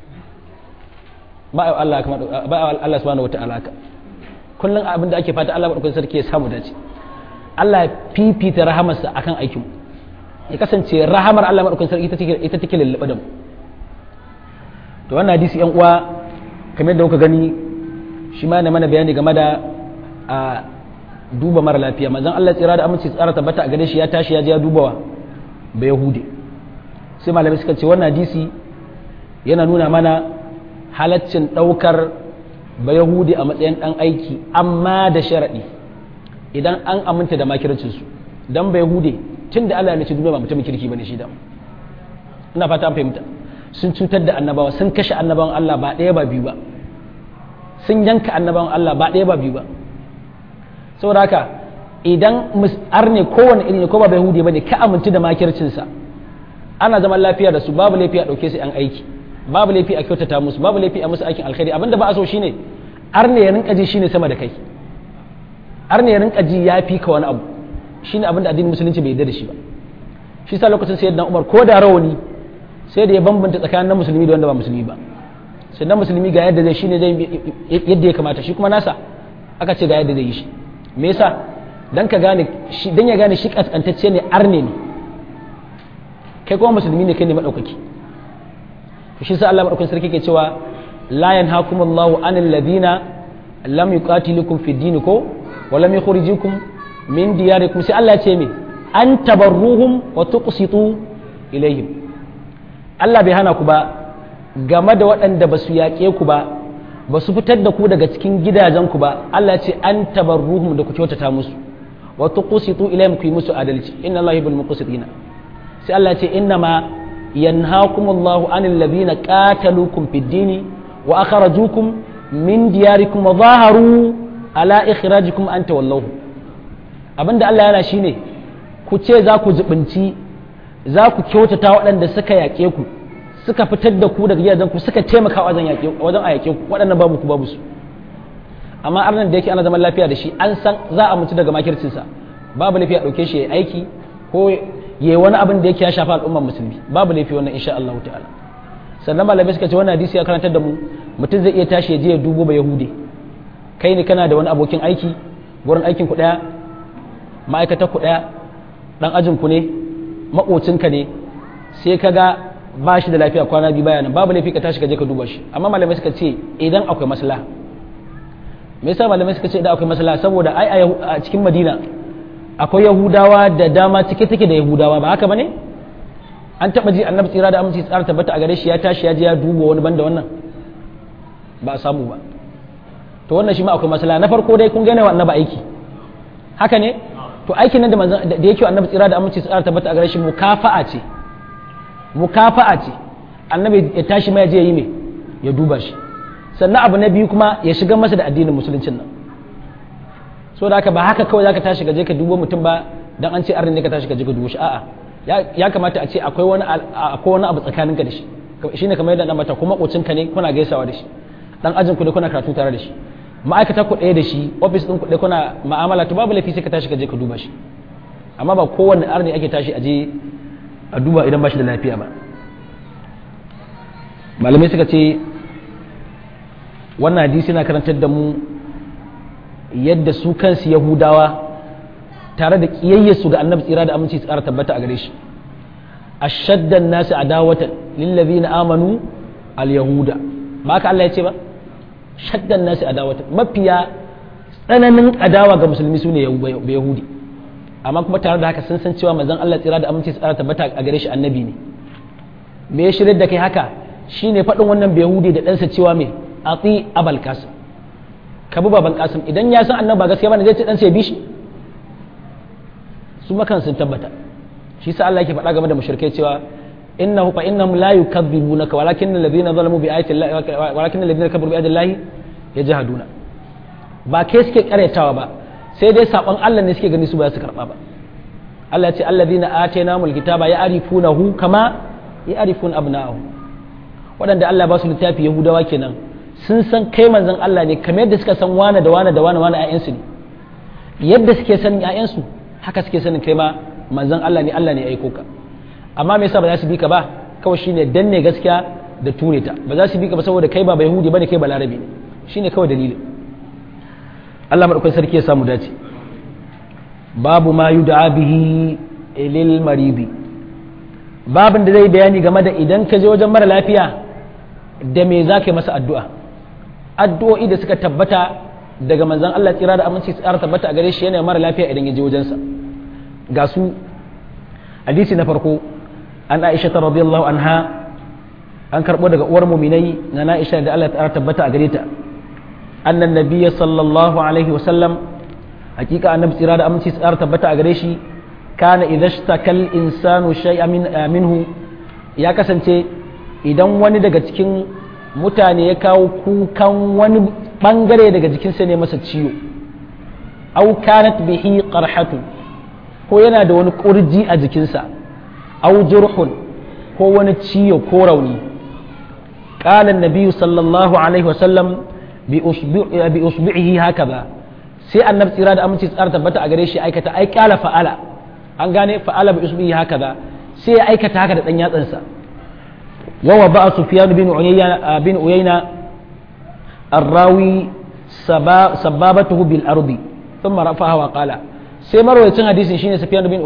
ba Allah ba Allah subhanahu wata'ala ka kullum abin da ake fata Allah madaukakin sarki ya samu dace Allah ya fifita rahamarsa akan aikin ya kasance rahamar Allah madaukakin sarki ita take ita take lullube da mu to wannan hadisi yan uwa kamar yadda kuka gani shi ma ne mana bayani game da a duba mara lafiya manzon Allah tsira da aminci tsara tabbata a gare shi ya tashi ya je ya dubawa ba yahudi sai malamai suka ce wannan hadisi yana nuna mana halaccin ɗaukar ba yahudi a matsayin ɗan aiki amma da sharaɗi idan an aminta da makircinsu don ba yahudi tun da Allah ya nace duniya ba mutumin kirki bane shi da ina fata an fahimta sun cutar da annabawa sun kashe annabawan Allah ba ɗaya ba biyu ba sun yanka annabawan Allah ba ɗaya ba biyu ba saboda haka idan arne kowane iri ne ko ba yahudi bane ka amince da makircinsa ana zaman lafiya da su babu laifi a ɗauke su 'yan aiki babu laifi a kyautata musu babu laifi a musu aikin alkhairi abinda ba a so shine arne ya rinka ji shine sama da kai arne ya rinka ji ya fi ka wani abu shine abinda addinin musulunci bai yarda da shi ba shi sa lokacin sayyidina Umar ko da rawani sai da ya bambanta tsakanin musulmi da wanda ba musulmi ba sai na musulmi ga yadda zai shine zai yadda ya kamata shi kuma nasa aka ce ga yadda zai yi shi me yasa dan ka gane shi dan ya gane shi kaskantacce ne arne ne kai kuma musulmi ne kai ne madaukaki to shi sa Allah madaukakin sarki ke cewa la yanhakumullahu anil ladina lam yuqatilukum fi din ko wa lam yukhrijukum min diyarikum sai Allah ya ce me an tabarruhum wa tuqsitu ilaihim Allah bai hana ku ba game da waɗanda ba su yaƙe ku ba ba su fitar da ku daga cikin gidajenku ba Allah ya ce an tabarruhum da ku kyautata musu wa tuqsitu ilayhim ku yi musu adalci inna Allah yuhibbul muqsitina sai Allah ya ce inna ma yanhaakumullahu anil ladina qataluukum fid dini wa akhrajukum min diyarikum wa zaharu ala ikhrajikum an tawallahu abinda Allah yana shine ku ce za ku jibinci za ku kyautata waɗanda suka yaƙe ku suka fitar da ku daga gidajen ku suka taimaka wajen yaƙe wajen a yaƙe ku waɗannan babu ku babu su amma arnan da yake ana zaman lafiya da shi an san za a mutu daga makircinsa babu laifi a ɗauke shi ya aiki ko ya yi wani abin da yake ya shafa al'ummar musulmi babu laifi wannan insha Allah ta'ala sannan malamai suka ce wannan hadisi ya karantar da mu mutum zai iya tashi ya je ya dubo ba yahudi kai ne kana da wani abokin aiki gurin aikin ku ɗaya ma'aikatar ku ɗaya ɗan ajin ku ne maƙocinka ne sai ka ga ba shi da lafiya kwana biyu bayanan babu laifi ka tashi ka je ka duba shi amma malamai suka ce idan akwai maslaha me yasa malamai suka ce idan akwai maslaha saboda ai a cikin madina akwai yahudawa da dama cike take da yahudawa ba haka bane an taba ji annabi tsira da aminci tsara tabbata a gare shi ya tashi ya je ya duba wani banda wannan ba a samu ba to wannan shi ma akwai maslaha na farko dai kun gane wa annabi aiki haka ne to aikin nan da manzon da yake annabi tsira da aminci tsara tabbata a gare shi mukafa'a ce mukafa'a ce annabi ya tashi ma ya je yi me ya duba shi sannan abu na biyu kuma ya shiga masa da addinin musuluncin nan so da haka ba haka kawai zaka tashi ka je ka dubo mutum ba dan an ce arni ne ka tashi ka je ka dubo shi a'a ya kamata a ce akwai wani akwai wani abu tsakaninka da shi shine kamar yadda dan mata kuma ka ne kuna gaisawa da shi dan ajin ku ne kuna karatu tare da shi ma'aikata ku ɗaya da shi ofis ɗin ku ɗaya kuna ma'amala to babu laifi sai ka tashi ka je ka duba shi amma ba kowanne arni ake tashi a je a duba idan ba shi da lafiya ba malamai suka ce wannan hadisi na karantar da mu yadda su kansu yahudawa tare da ƙiyayyarsu ga annabi tsira da aminci tsara tabbata a gare shi ashaddan nasu adawatan lillazina amanu al-yahuda ba ka Allah ya ce ba shaddan nasu adawatan mafiya tsananin adawa ga musulmi su ne yahudi amma kuma tare da haka sun san cewa manzon Allah tsira da aminci tsara tabbata a gare shi annabi ne me ya shirya da kai haka shine faɗin wannan yahudi da ɗansa cewa me ati abal kasim ka bi baban kasim idan ya san annabi ba gaskiya bane zai ce ɗansa ya bi shi su makan sun tabbata shi sa Allah yake faɗa game da mushrikai cewa innahu fa innahum la yukadzibunaka walakin alladhina zalamu bi ayati llahi walakin alladhina kafaru bi ayati llahi yajhaduna ba kai suke karyatawa ba sai dai saban Allah ne suke gani su ba su karba ba Allah ya ce alladhina atainahumul kitaba ya'rifunahu kama ya'rifuna abna'ahum waɗanda Allah ba su littafi yahudawa kenan sun san kai manzon Allah ne kamar yadda suka san wane da wane da wane wane ƴaƴansu ne yadda suke sanin ƴaƴansu haka suke sanin kai ma manzon Allah ne Allah ne ya aiko ka amma me yasa ba za su bi ka ba kawai shine danne gaskiya da ture ta ba za su bi ka ba saboda kai ba ba yahudi bane kai ba larabi ne shine kawai dalilin Allah madaukakin sarki ya samu dace babu ma yud'a bihi lil maridi babin da zai bayani game da idan ka je wajen mara lafiya da me za ka yi masa addu'a addu'o'i da suka tabbata daga manzan Allah tsira da aminci tsara tabbata a gare shi yana mara lafiya idan ya je wajensa ga su hadisi na farko an aisha ta radiyallahu anha an karɓo daga uwar muminai na na aisha da Allah tsara tabbata a gare ta annan nabiyya sallallahu alaihi wa sallam hakika annabi tsira da aminci tsara tabbata a gare shi kana idhashtakal insanu shay'an minhu ya kasance idan wani daga cikin mutane ya kawo kukan wani bangare daga jikinsa ne masa ciwo au kanat bihi qarhatu ko yana da wani kurji a jikinsa au jurhun ko wani ciwo ko rauni qala an sallallahu alaihi wasallam bi bi usbihi hakaza sai annabi tsira da aminci tsara tabbata a gare shi aikata ai qala fa'ala an gane fa'ala bi usbihi hakaza sai ya aikata haka da dan yatsansa ووضع سفيان بن عيينة بن عيينة الراوي سبابته بالأرض ثم رفعها وقال sai marwayacin hadisin shine Sufyan bin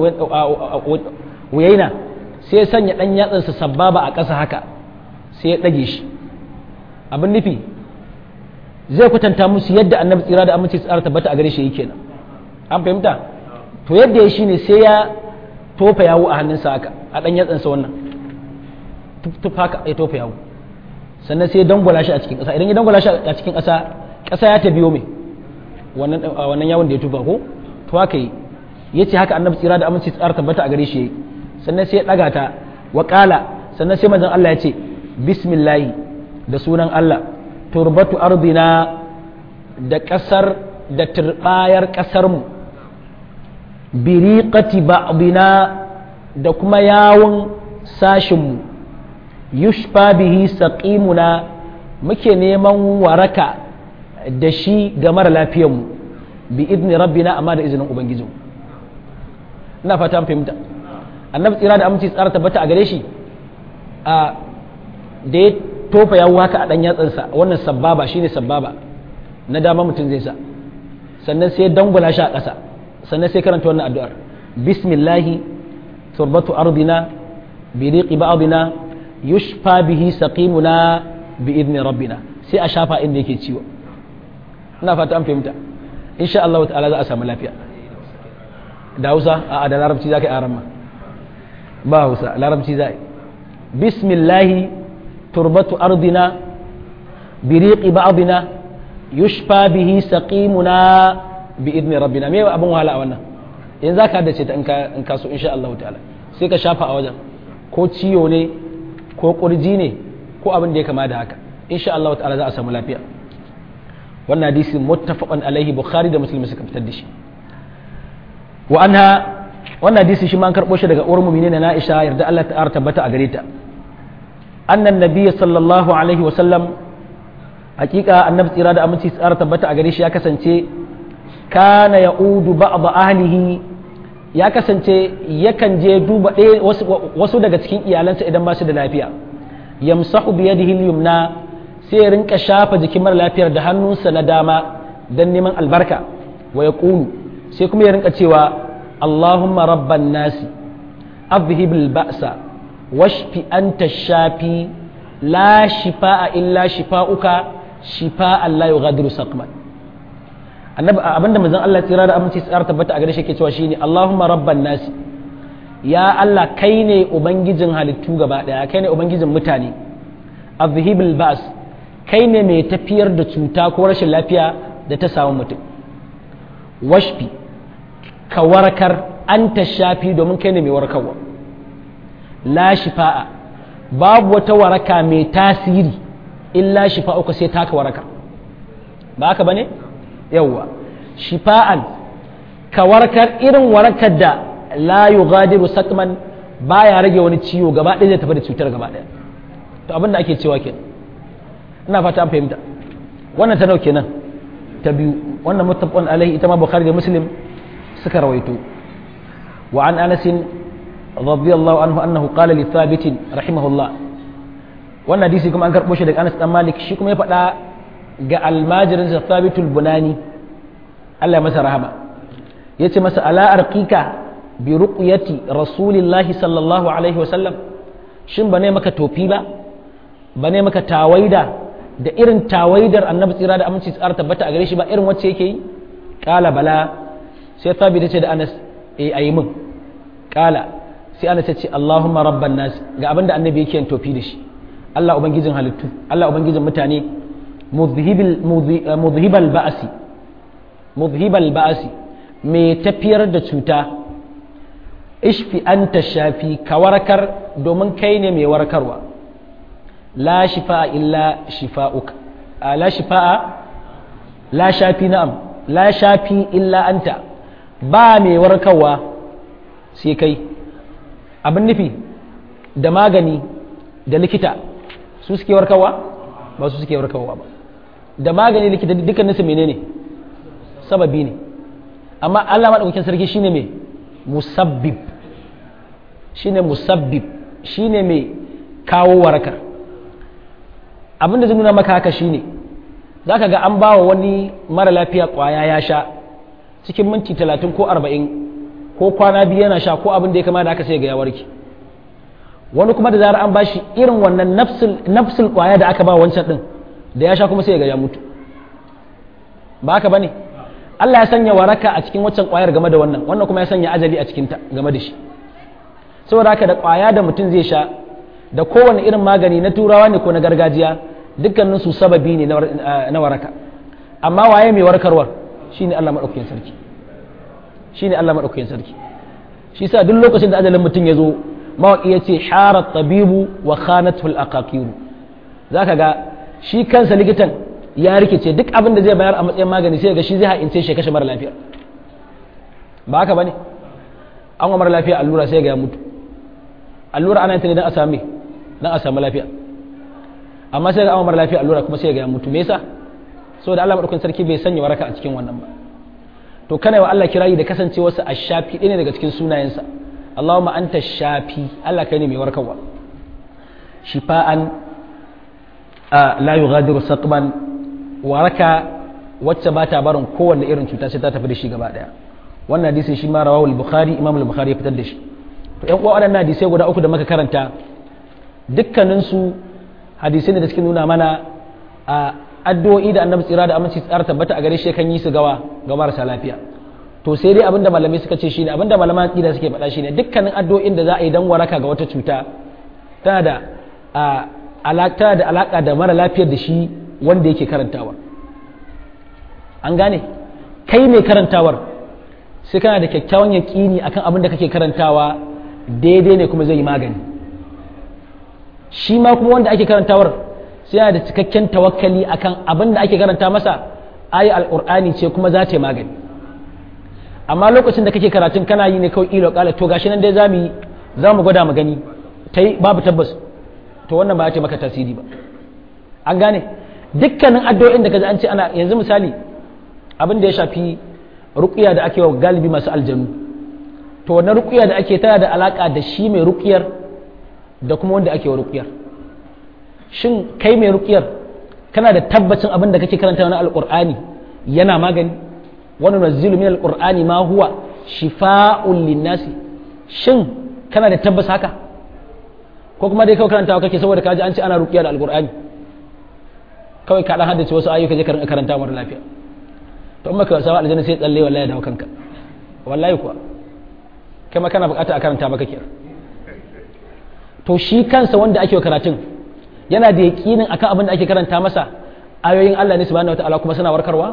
Uyayna sai ya sanya dan yatsansa sababa a ƙasa haka sai ya dage shi abin nufi zai kwatanta musu yadda annabi tsira da aminci tsara tabbata a gare shi yake nan an fahimta to yadda ya shine sai ya tofa yawo a hannunsa haka a dan yatsansa wannan tuf haka ya tofa yawo sannan sai ya dangwala shi a cikin ƙasa idan ya dangwala shi a cikin ƙasa ƙasa ya ta biyo mai wannan wannan yawon da ya tufa ko to haka yi yace haka annabi tsira da aminci tsara tabbata a gare shi yayi sannan sai ya daga ta wa sannan sai manzon Allah ya ce bismillahi da sunan Allah turbatu ardina da ƙasar da turbayar ƙasarmu biriqati ba'dina da kuma yawon sashinmu yushfa bihi saqimuna muke neman waraka da shi ga mara lafiyarmu bi idni rabbina amma da izinin ubangijinmu ina fata an fahimta annabi tsira da aminci tsara tabbata a gare shi a da ya tofa yawo haka a ɗan yatsansa wannan sababa shine sababa na dama mutum zai sa sannan sai dangula shi a ƙasa sannan sai karanta wannan addu'ar bismillahi turbatu ardina bi riqi ba'dina yushfa bihi saqimuna bi idni rabbina sai a shafa inda yake ciwo ina fata an fahimta insha Allah ta'ala za a samu lafiya da Hausa a da Larabci zaka yi aran ma ba Hausa Larabci za yi bismillahi turbatu ardina biriqi ba'dina yushfa bihi saqimuna bi idni rabbina me abin wahala a wannan yanzu zaka haddace ta in ka so insha Allah ta'ala sai ka shafa a wajen ko ciyo ne ko kurji ne ko abin da ya kama da haka insha Allah ta'ala za a samu lafiya wannan hadisi muttafaqan alaihi bukhari da muslim suka fitar da shi wa anha wannan hadisi shi ma an karbo shi daga uwar mu'minin na Aisha yarda Allah ta tabbata a gare ta annan nabiyyi sallallahu alaihi wa sallam hakika annabi tsira da aminci tsara tabbata a gare shi ya kasance kana ya'udu ba'd ahlihi ya kasance yakan je duba ɗaya wasu daga cikin iyalansa idan ba su da lafiya yamsahu bi yadihi yumna sai ya rinka shafa jikin mara lafiyar da hannunsa na dama dan neman albarka wa yaqulu sai kuma ya rinka cewa Allahumma rabban nasi adhhib al-ba'sa washfi anta shafi la shifaa illa shifauka shifaan la yughadiru saqman annabi abinda manzon Allah tsira da aminci tsara tabbata a gare shi yake cewa shine Allahumma rabban nasi ya Allah kai ne ubangijin halittu gaba daya kai ne ubangijin mutane azhibil ba's kai ne mai tafiyar da cuta ko rashin lafiya da ta samu mutum washfi ka warkar anta shafi domin kai ne mai warkarwa la shifa'a babu wata waraka mai tasiri illa shifa'uka sai taka waraka ba haka bane yawwa shifa'an ka warkar irin warakar da la yughadiru sakman baya rage wani ciwo gaba ɗaya zai tafi da cutar gaba ɗaya to abin da ake cewa ke ina fata an fahimta wannan ta nauke nan ta biyu wannan muttafaqun alaihi ita ma bukhari da muslim suka rawaito wa an anas radiyallahu anhu annahu qala li thabit rahimahullah wannan hadisi kuma an karbo shi daga Anas dan Malik shi kuma ya faɗa ga almajirin sa Thabitul Bunani Allah ya masa rahama yace masa ala arqika bi ruqyati rasulillahi sallallahu alaihi wa sallam shin bane maka tofi ba bane maka tawaida da irin tawaidar annabi tsira da aminci tsara tabbata a gare shi ba irin wacce yake yi kala bala sai Thabit ce da Anas eh ayi min kala sai Anas ya ce Allahumma rabban nas ga abinda annabi yake yin tofi da shi Allah ubangijin halittu Allah ubangijin mutane muzhibal ba'asi muzhibal ba'asi mai tafiyar da cuta ishfi anta shafi ka warkar domin kai ne mai warkarwa la shifa'a illa shifa'uka la shifa'a la shafi na'am la shafi illa anta ba mai warkarwa sai kai abin nufi da magani da likita su suke warkarwa ba su suke warkarwa ba da magani likita dukkanin su menene sababi ne amma Allah madaukakin sarki shine mai musabbib shine musabbib shine mai kawo warakar abin da zai nuna maka haka shine zaka ga an bawa wani mara lafiya kwaya ya sha cikin minti talatin ko arba'in ko kwana biyu yana sha ko abin da ya kama da aka sai ga ya warke wani kuma da zarar an bashi irin wannan nafsul kwaya da aka ba wancan din da ya sha kuma sai ga ya mutu ba haka bane Allah ya sanya waraka a cikin waccan kwayar game da wannan wannan kuma ya sanya ajali a cikin ta game da shi saboda haka da kwaya da mutum zai sha da kowane irin magani na turawa ne ko na gargajiya dukkanin su sababi ne na waraka amma waye mai warkarwar shine Allah madaukakin sarki shine Allah madaukakin sarki shi sa duk lokacin da ajalin mutum ya zo mawaƙi ya ce harar tabibu wa khanatul aqaqiru zaka ga shi kansa likitan ya rikice duk abin da zai bayar a matsayin magani sai ga shi zai ha'ince shi kashe mara lafiya ba haka bane an wa mara lafiya allura sai ga ya mutu allura ana yin ta ne don a sami don a samu lafiya amma sai ga an mara lafiya allura kuma sai ga ya mutu me yasa saboda Allah madaukakin sarki bai sanya waraka a cikin wannan ba to kana wa Allah kirayi da kasancewarsa a shafi ɗaya ne daga cikin sunayensa Allahumma anta shafi Allah kai ne mai warkarwa shifa'an la yughadiru saqman waraka wacce ba ta barin kowanne irin cuta sai ta tafi da shi gaba daya wannan hadisi shi ma rawahu al-bukhari imam al-bukhari ya fitar da shi to ƴan uwa waɗannan hadisai guda uku da muka karanta dukkanin su hadisai ne da suke nuna mana a addu'o'i da annabi tsira da aminci tsara tabbata a gare shi kan yi su gawa ga marasa lafiya to sai dai abinda malamai suka ce shine abinda malaman aqida suke faɗa shine dukkanin addu'o'in da za a yi dan waraka ga wata cuta tana da alaka da alaka da mara lafiyar da shi wanda yake karantawa an gane kai mai karantawar sai kana da kyakkyawan yaƙini akan abin da kake karantawa daidai ne kuma zai yi magani shi ma kuma wanda ake karantawar sai yana da cikakken tawakkali akan abin da ake karanta masa ayi alqur'ani ce kuma za ta yi magani amma lokacin da kake karatun kana yi ne kawai ilo kala to gashi nan dai zamu yi za mu gwada mu gani tai babu tabbas to wannan ba ya ce maka tasiri ba an gane dukkanin addu'o'in da kaji an ce ana yanzu misali abin da ya shafi ruqiya da ake wa galibi masu aljanu to wannan ruqiya da ake tana da alaka da shi mai ruqiyar da kuma wanda ake wa ruqiyar shin kai mai ruqiyar kana da tabbacin abin da kake karanta na alqur'ani yana magani wani nazilu min alqur'ani ma huwa shifa'un linnasi shin kana da tabbas haka ko kuma dai kawai karantawa kake saboda kaji an ce ana ruqiya da alqur'ani kawai ka dan haddace wasu ayyuka je ka karanta mara lafiya to in baka wasa aljanna sai tsalle wallahi dawo kanka wallahi kuwa kai ma kana bukata a karanta maka kira to shi kansa wanda ake karatun yana da yaƙinin akan abin da ake karanta masa ayoyin Allah ne subhanahu wataala kuma suna warkarwa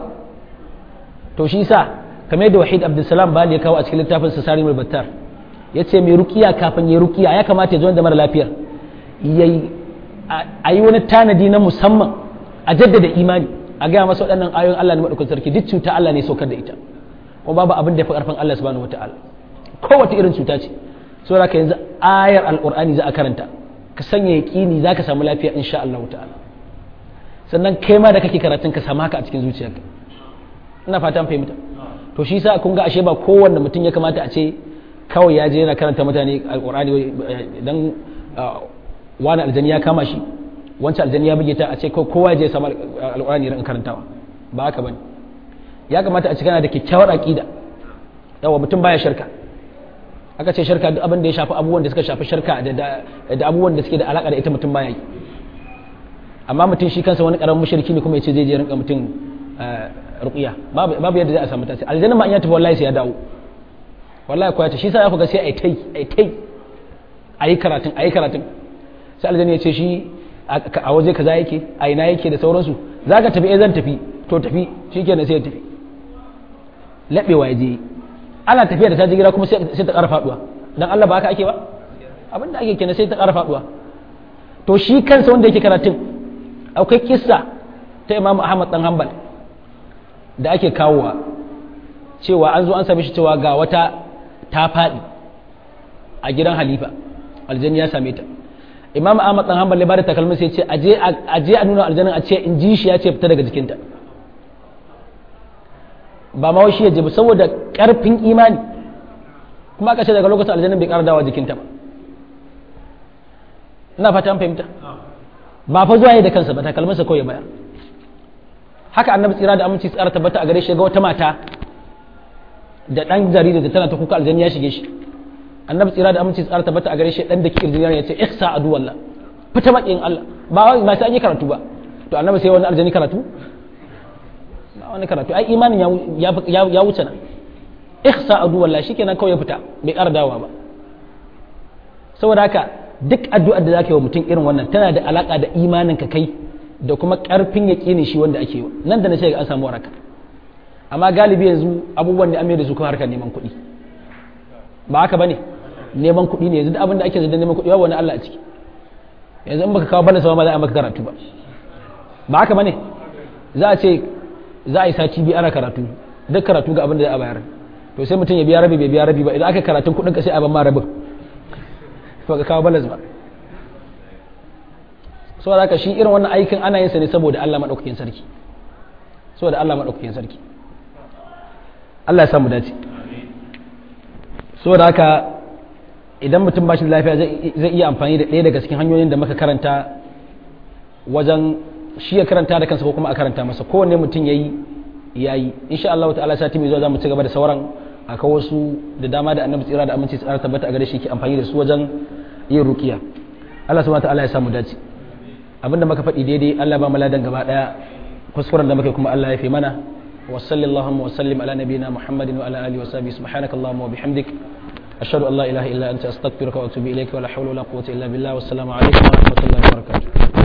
to shi sa kamar yadda Wahid Abdulsalam Bali ya kawo a cikin littafin sa Sarimul Battar yace mai rukiya kafin ya rukiya ya kamata ya zo da mara lafiyar yayi a yi wani tanadi na musamman a jaddada imani a gaya masa waɗannan ayoyin Allah ne madaukakin sarki duk cuta Allah ne saukar da ita kuma babu abin da ya fi karfin Allah subhanahu wataala kowace irin cuta ce saboda ka yanzu ayar alqur'ani za a karanta ka sanya yaƙini za ka samu lafiya insha Allah ta'ala sannan kai ma da kake karatun ka samu haka a cikin zuciyarka ina fatan fahimta to shi sa kun ga ashe ba kowanne mutum ya kamata a ce kawai ya je yana karanta mutane alqur'ani dan wani aljani ya kama shi wancan aljani ya buge ta a ce kowa ya je samu alqur'ani ran karantawa ba haka bane ya kamata a ce kana da kyakkyawar aqida yawa mutum baya shirka aka ce shirka duk abin da ya shafi abubuwan da suka shafi shirka da abubuwan da suke da alaka da ita mutum baya yi amma mutum shi kansa wani karamin mushriki ne kuma ya ce zai je rinka mutum ruqiya babu yadda zai a samu tasiri aljanna ma in ya tafi wallahi sai ya dawo wallahi ko ya ce shi sa ya kuga sai ai tai ai tai ayi karatun ayi karatun sai aljanna ya ce shi a waje kaza yake a ina yake da sauransu zaka tafi eh zan tafi to tafi shikenan sai ya tafi labewa ya je ana tafiya da ta gida kuma sai ta ƙara faduwa dan Allah ba haka ake ba abin da ake kenan sai ta ƙara faduwa to shi kansa wanda yake karatun akwai kissa ta Imam Ahmad dan Hanbal da ake kawowa cewa an zo an same shi cewa ga wata ta faɗi a gidan Halifa aljanni ya same ta Imam Ahmad dan Hanbal ya bada takalmin sai ya ce aje aje a nuna aljannin a ce in ji shi ya ce fita daga jikinta ba ma shi ya jibi saboda karfin imani kuma aka ce daga lokacin aljannin bai ƙara dawa jikinta ba ina fata an fahimta ba fa zuwa yi da kansa ba takalminsa kawai ya bayar haka annabi tsira da aminci tsara tabbata a gare shi ga wata mata da dan jarida da tana ta kuka aljanni ya shige shi annabi tsira da aminci tsara tabbata a gare shi dan da ki irjini ya ce ihsa adu wallah fita maƙiyin Allah ba wai ba sai an yi karatu ba to annabi sai wani aljani karatu wani karatu ai imanin ya wuce nan ihsa adu wallahi shikenan kawai ya fita bai ƙara dawowa ba saboda haka duk addu'ar da zaka yi wa mutum irin wannan tana da alaka da imanin ka kai da kuma karfin yaƙinin shi wanda ake yi nan da na ce an samu waraka amma galibi yanzu abubuwan da an da su kuma harkar neman kuɗi ba haka bane neman kuɗi ne yanzu duk abin da ake zai neman kuɗi babu wani Allah a ciki yanzu in baka kawo bana sama ba za a maka karatu ba ba haka bane za a ce za a yi sati biyu ana karatu duk karatu ga abin da za a bayar to sai mutum ya biya rabi bai biya rabi ba idan aka karatun kuɗin ka sai a ban ma rabin ba ka kawo balas ba saboda haka shi irin wannan aikin ana yin sa ne saboda Allah madaukakin sarki saboda Allah madaukakin sarki Allah ya samu dace saboda haka idan mutum ba shi da lafiya zai iya amfani da ɗaya daga cikin hanyoyin da muka karanta wajen shi ya karanta da kansa ko kuma a karanta masa kowanne mutum yayi yayi insha Allah ta'ala sati mai zuwa za mu ci gaba da sauran akwai wasu da dama da annabi tsira da aminci tsara tabbata a gare shi ke amfani da su wajen yin rukiya Allah subhanahu ta'ala ya samu dace abinda muka faɗi daidai Allah ba mu ladan gaba daya kuskuren da muka kuma Allah ya fi mana wa sallallahu wa sallim ala nabiyyina muhammadin wa ala alihi wa sahbihi subhanakallahumma wa bihamdik ashhadu an la ilaha illa anta astaghfiruka wa atubu ilayka wa la hawla wa la quwwata illa billah wassalamu alaikum wa rahmatullahi wa barakatuh